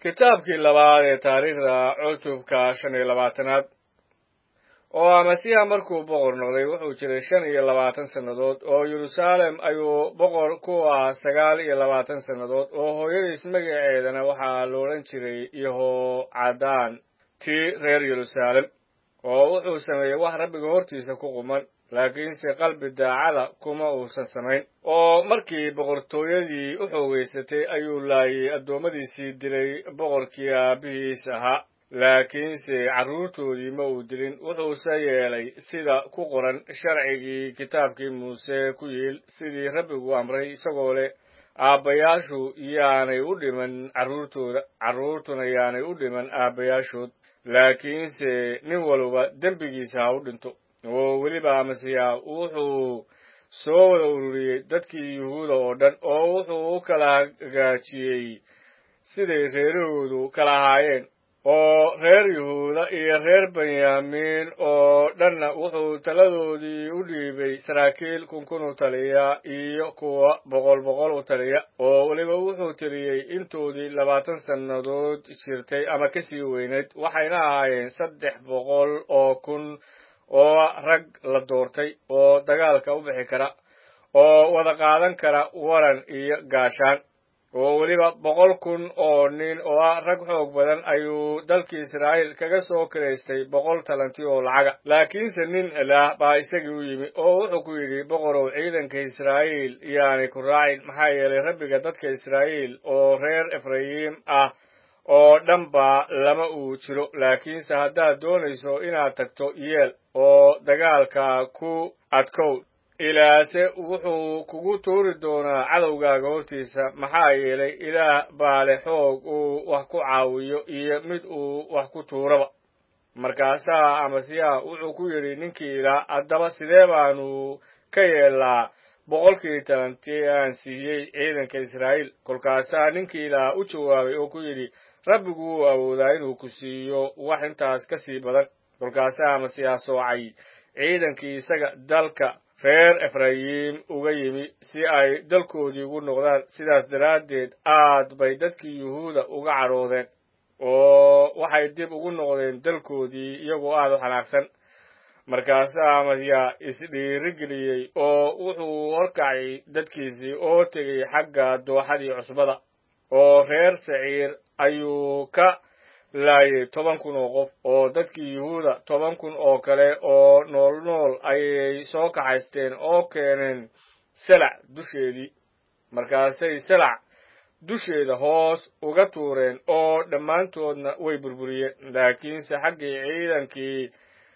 kitaabkii labaad ee taariikhda cutubka shan iyo labaatanaad oo amasiya markuu boqor noqday wuxuu jiray shan iyo labaatan sannadood oo yeruusaalem ayuu boqor ku ah sagaal iyo labaatan sannadood oo hooyadiis magaceedana waxaa la odhan jiray yehoocadaan tii reer yeruusaalem oo wuxuu sameeyey wax rabbiga hortiisa ku quman laakiinse qalbi daacada kuma uusan samayn oo markii boqortooyadii u xoogaysatay ayuu laayay addoommadiisii dilay boqorkii aabbihiis ahaa laakiinse carruurtoodii ma uu dilin wuxuuse yeelay sida ku qoran sharcigii kitaabkii muuse ku yiil sidii rabbigu amray isagoo leh aabbayaashu yaanay u dhiman carruurtooda carruurtuna yaanay u dhiman aabbayaashood laakiinse nin walba dembigiisa ha u dhinto oo weliba amasiya wuxuu soo wada ururiyey dadkii yuhuuda oo dhan oo wuxuu u kala hagaajiyey siday reerahoodu kala ahaayeen oo reer yuhuuda iyo reer benyaamiin oo dhanna wuxuu taladoodii u dhiibay saraakiil kunkun u taliya iyo kuwa boqol boqol u taliya oo weliba wuxuu tiriyey intoodii labaatan sannadood jirtay ama kasii weynayd waxayna ahaayeen saddex boqol oo kun oo rag la doortay oo dagaalka u bixi kara oo wada qaadan kara waran iyo gaashaan oo weliba boqol kun oo nin oo ah rag xoog badan ayuu dalkii israa'iil kaga soo kiraystay boqol talanti oo lacaga laakiinse nin ilaah baa isagii u yimi oo wuxuu ku yidhi boqorow ciidanka israa'iil yaanay ku raacin maxaa yeelay rabbiga dadka israa'iil oo reer efrayim ah oo dhanba lama uu jiro laakiinse haddaad doonayso inaad tagto yeel oo dagaalka ku adkow ilaase wuxuu kugu tuuri doonaa cadowgaaga hortiisa maxaa yeelay ilaah baa leh xoog uu wax ku caawiyo iyo mid uu wax ku tuuraba markaasaa amasiya wuxuu ku yidhi ninkii ilaa haddaba sidee baanu ka yeelnaa boqolkii talantii aan siiyey ciidanka israa'iil kolkaasaa ninkii ilaa u jawaabay oo ku yidhi rabbigu wuu awoodaa inuu ku siiyo wax intaas ka sii badan kolkaasaa amasiya soocay ciidankii isaga dalka reer efrayim uga yimi si ay dalkoodii ugu noqdaan sidaas daraaddeed aad bay dadkii yuhuuda uga cadhoodeen oo waxay dib ugu noqdeen dalkoodii iyagoo aad u xanaaqsan markaasaa amasiya isdhiirigeliyey oo wuxuu horkacay dadkiisii oo tegey xagga dooxadii cusbada oo reer saciir ayuu ka laayay toban kun oo qof oo dadkii yuhuuda toban kun oo kale oo nool nool ayay soo kaxaysteen oo keeneen selac dusheedii markaasay selac dusheeda hoos uga tuureen oo dhammaantoodna way burburiyeen laakiinse xaggii ciidankii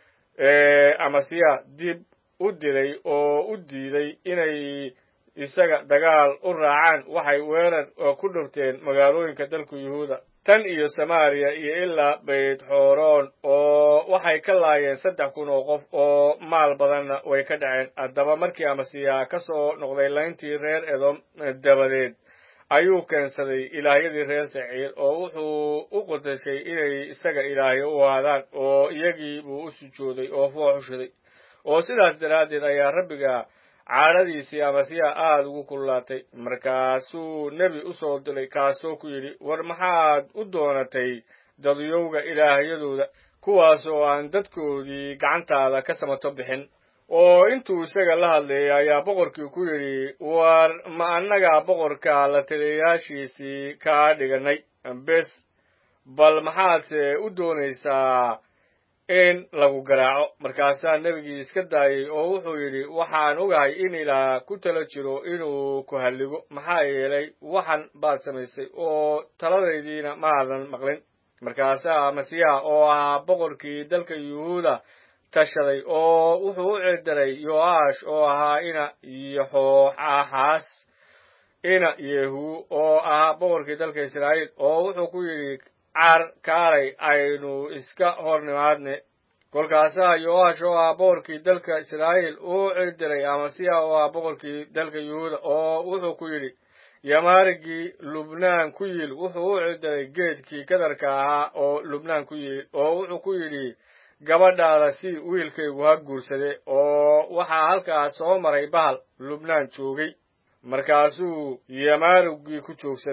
amasiya dib u dilay oo u diiday inay isaga dagaal u raacaan waxay weerar ku dhufteen magaalooyinka dalka yuhuuda tan iyo samaariya iyo ilaa bayt xooroon oo waxay ka laayeen saddex kun oo qof oo maal badanna way ka dhaceen haddaba markii amasiya ka soo noqday layntii reer edom dabadeed ayuu keensaday ilaahyadii reer saciir oo wuxuu u qudashay inay isaga ilaahyo u ahaadaan oo iyagii buu u sujooday oo foox u shiday oo sidaas daraaddeed ayaa rabbiga caadhadiisii amasiya aada ugu kululaatay markaasuu nebi u soo dilay kaasoo ku yidhi war maxaad u doonatay dadyowga ilaahyadooda kuwaas oo aan dadkoodii gacantaada ka samato bixin oo intuu isaga la hadlayay ayaa boqorkii ku yidhi war ma annaga boqorka la taliyayaashiisii kaa dhiganay bes bal maxaadse u doonaysaa in lagu garaaco markaasaa nebigii iska daayey oo wuxuu yidhi waxaan ogahay in ilaah ku tala jiro inuu ku halligo maxaa yeelay waxan baad samaysay oo taladaydiina maadan maqlin markaasaa masiyaha oo ahaa boqorkii dalka yuhuuda tashaday oo wuxuu u cidiray yo'aash oo ahaa ina yoxooxaxaas ina yehu oo ahaa boqorkii dalka israa'iil oo wuxuu ku yidhi car kaalay aynu iska hor nimaadne kolkaasaa yo'aash oo ahaa boqorkii dalka israa'iil uu cidiray amasiya oo ahaa boqorkii dalka yuhuuda oo wuxuu ku yidhi yamaarigii lubnaan ku yil wuxuu u cidiray geedkii kadarka ahaa oo lubnaan ku yil oo wuxuu ku yidhi gabadhaada si wiilkaygu ha guursade oo waxaa halkaas soo maray bahal lubnaan joogay markaasuu yamaarigii ku joogsaday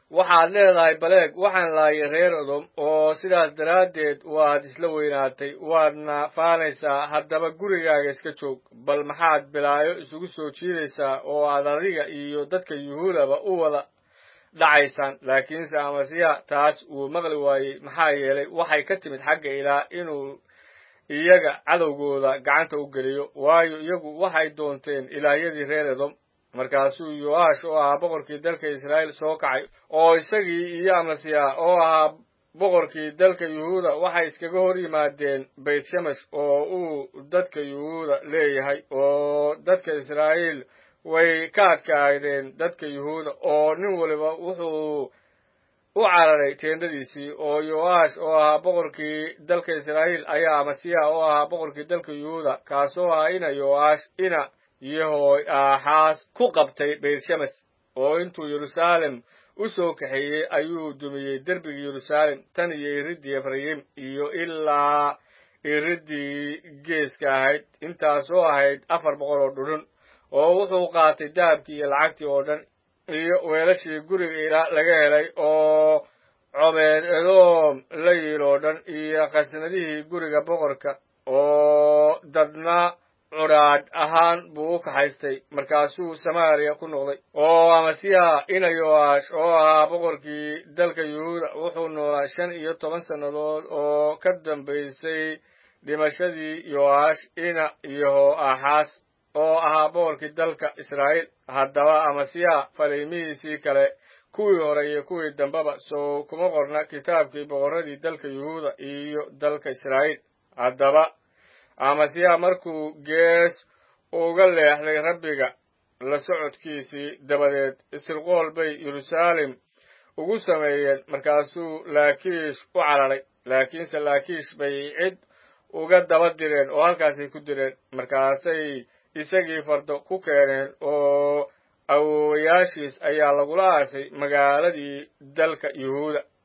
waxaad leedahay baleeg waxaan laayay reer odom oo sidaas daraaddeed waad isla weynaatay waadna faanaysaa haddaba gurigaaga iska joog bal maxaad bilaayo isugu soo jiidaysaa oo aad adiga iyo dadka yuhuudaba u wada dhacaysaan laakiinse amasiya taas wuu maqli waayey maxaa yeelay waxay ka timid xagga ilaah inuu iyaga cadowgooda gacanta u geliyo waayo iyagu waxay doonteen ilaahyadii reer edom markaasuu yoash oo ahaa boqorkii dalka israa'iil soo kacay oo isagii iyo amasiya oo ahaa boqorkii dalka yuhuuda waxay iskaga hor yimaadeen bayt shemesh oo uu dadka yuhuuda leeyahay oo dadka israa'iil way ka adkaadeen dadka yuhuuda oo nin waliba wuxuu u cararay teendadiisii oo yoash oo ahaa boqorkii dalka israa'iil ayaa amasiya oo ahaa boqorkii dalka yuhuuda kaasoo ahaa ina yoash ina yahooy aaxaas ku qabtay baytshemes oo intuu yeruusaalem u soo kaxeeyey ayuu dumiyey derbigii yeruusaalem tan iyo iriddii efrayim iyo ilaa iriddii geeska ahayd intaasoo ahayd afar boqol oo dhudhun oo wuxuu qaatay dahabkii iyo lacagtii oo dhan iyo weelashii guriga ilaa laga helay oo cobeed edoom la yiil oo dhan iyo khasnadihii guriga boqorka oo dadna cudhaadh ahaan buu u kaxaystay markaasuu samaariya ku noqday oo amasiya ina yoash oo ahaa boqorkii dalka yuhuuda wuxuu noolaa shan iyo toban sannadood oo ka dambaysay dhimashadii yoash ina yaho axaas oo ahaa boqorkii dalka israa'iil haddaba amasiya faliimihiisii kale kuwii hore iyo kuwii dambeba soo kuma qorna kitaabkii boqorradii dalka yuhuuda iyo dalka israa'iil haddaba amasiya markuu gees uga leexday rabbiga la socodkiisii dabadeed isirqool bay yeruusaalem ugu sameeyeen markaasuu laakiish u cararay laakiinse laakiish bay cid uga daba direen oo halkaasay ku direen markaasay isagii fardo ku keeneen oo awoowayaashiis ayaa lagula aasay magaaladii dalka yuhuuda